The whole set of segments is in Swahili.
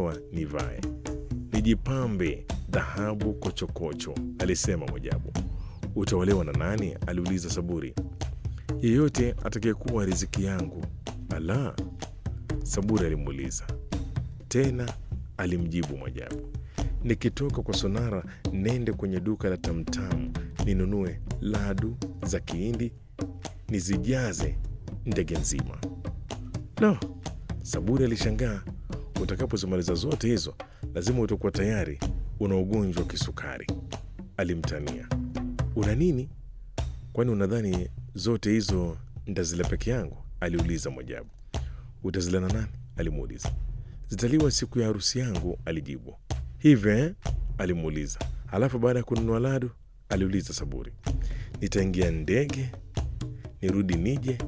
nimeolewa nivae, nijipambe dhahabu kochokocho, alisema Mwajabu. Utaolewa na nani? aliuliza Saburi. Yeyote atakayekuwa riziki yangu. Ala, Saburi alimuuliza tena. Alimjibu Mwajabu, nikitoka kwa Sonara nende kwenye duka la Tamtamu ninunue ladu za Kihindi nizijaze ndege nzima. No, Saburi alishangaa. Utakapozimaliza zote hizo, lazima utakuwa tayari una ugonjwa wa kisukari, alimtania. Una nini? Kwani unadhani zote hizo ndazila peke yangu? aliuliza Mwajabu. Utazila na nani? alimuuliza. Zitaliwa siku ya harusi yangu, alijibu. Hivyo eh? alimuuliza. Halafu baada ya kununua ladu, aliuliza Saburi. Nitaingia ndege nirudi nije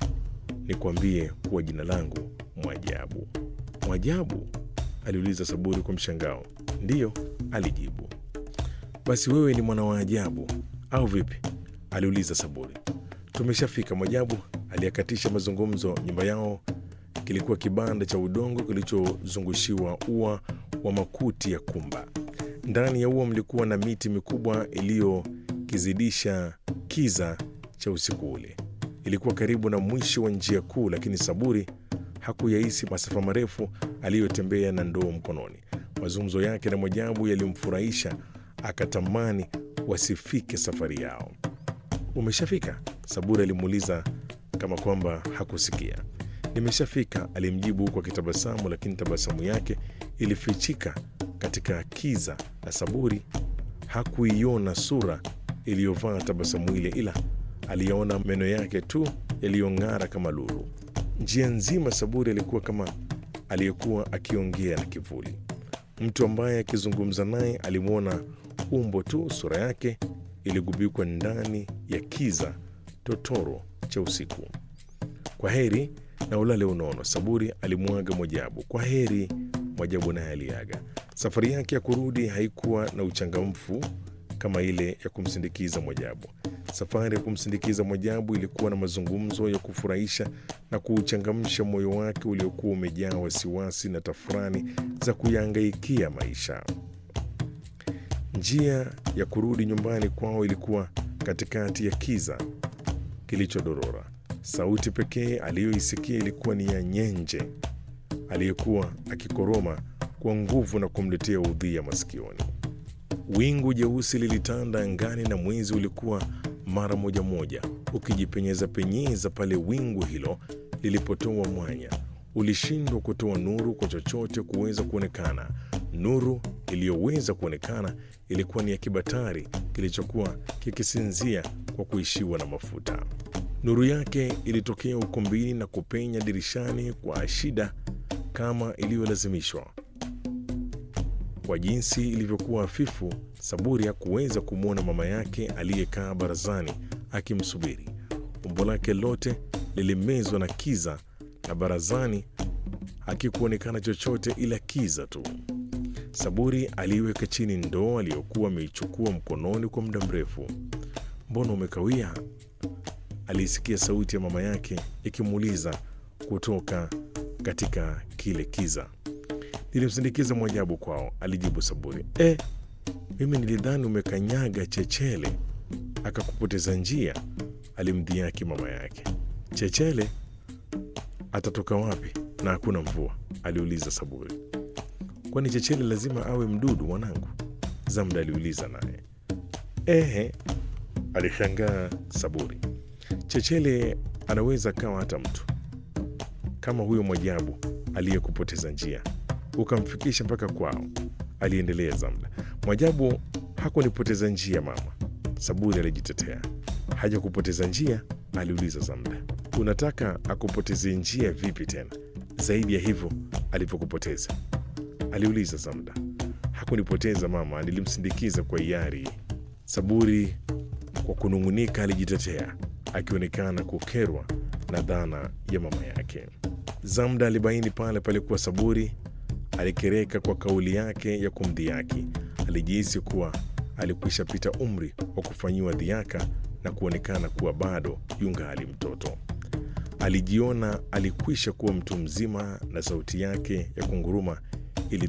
nikwambie kuwa jina langu Mwajabu. Mwajabu? aliuliza Saburi kwa mshangao. Ndiyo, alijibu. Basi wewe ni mwana wa ajabu au vipi? aliuliza Saburi. Tumeshafika, Mwajabu aliyakatisha mazungumzo. Nyumba yao kilikuwa kibanda cha udongo kilichozungushiwa ua wa makuti ya kumba. Ndani ya ua mlikuwa na miti mikubwa iliyokizidisha kiza cha usiku ule. Ilikuwa karibu na mwisho wa njia kuu, lakini Saburi hakuyahisi masafa marefu aliyotembea na ndoo mkononi. Mazungumzo yake na Mwajabu yalimfurahisha, akatamani wasifike safari yao. Umeshafika? Saburi alimuuliza kama kwamba hakusikia. Nimeshafika, alimjibu huku akitabasamu, lakini tabasamu yake ilifichika katika kiza na Saburi hakuiona sura iliyovaa tabasamu ile, ila aliyaona meno yake tu yaliyong'ara kama lulu. Njia nzima Saburi alikuwa kama aliyekuwa akiongea na kivuli. Mtu ambaye akizungumza naye alimwona umbo tu, sura yake iligubikwa ndani ya kiza totoro cha usiku. Kwa heri na ulale unono, Saburi alimwaga Mwajabu. Kwa heri, Mwajabu naye aliaga. Safari yake ya kurudi haikuwa na uchangamfu kama ile ya kumsindikiza Mwajabu. Safari ya kumsindikiza Mwajabu ilikuwa na mazungumzo ya kufurahisha na kuuchangamsha moyo wake uliokuwa umejaa wasiwasi na tafurani za kuyahangaikia maisha. Njia ya kurudi nyumbani kwao ilikuwa katikati ya kiza kilichodorora. Sauti pekee aliyoisikia ilikuwa ni ya nyenje aliyekuwa akikoroma kwa nguvu na kumletea udhia masikioni. Wingu jeusi lilitanda angani na mwezi ulikuwa mara moja moja ukijipenyeza penyeza pale wingu hilo lilipotoa mwanya. Ulishindwa kutoa nuru kwa chochote kuweza kuonekana. Nuru iliyoweza kuonekana ilikuwa ni ya kibatari kilichokuwa kikisinzia kwa kuishiwa na mafuta. Nuru yake ilitokea ukumbini na kupenya dirishani kwa shida kama iliyolazimishwa. Kwa jinsi ilivyokuwa hafifu, Saburi hakuweza kumwona mama yake aliyekaa barazani akimsubiri. Umbo lake lote lilimezwa na kiza, na barazani hakikuonekana chochote ila kiza tu. Saburi aliiweka chini ndoo aliyokuwa ameichukua mkononi kwa muda mrefu. Mbona umekawia? Aliisikia sauti ya mama yake ikimuuliza kutoka katika kile kiza. Nilimsindikiza Mwajabu kwao, alijibu Saburi. E, mimi nilidhani umekanyaga chechele akakupoteza njia, alimdhihaki mama yake. Chechele atatoka wapi na hakuna mvua? aliuliza Saburi. Kwani chechele lazima awe mdudu mwanangu? Zamda aliuliza naye. Ehe, alishangaa Saburi. Chechele anaweza kawa hata mtu kama huyo Mwajabu aliyekupoteza njia ukamfikisha mpaka kwao, aliendelea Zamda. Mwajabu hakunipoteza njia mama, Saburi alijitetea. Hajakupoteza njia? aliuliza Zamda. Unataka akupoteze njia vipi tena zaidi ya hivyo alivyokupoteza? aliuliza Zamda. Hakunipoteza mama, nilimsindikiza kwa hiari. Saburi kwa kunung'unika alijitetea, akionekana kukerwa na dhana ya mama yake. Zamda alibaini pale palikuwa Saburi alikereka kwa kauli yake ya kumdhihaki. Alijihisi kuwa alikwisha pita umri wa kufanyiwa dhiaka na kuonekana kuwa bado yungali mtoto. Alijiona alikwisha kuwa mtu mzima, na sauti yake ya kunguruma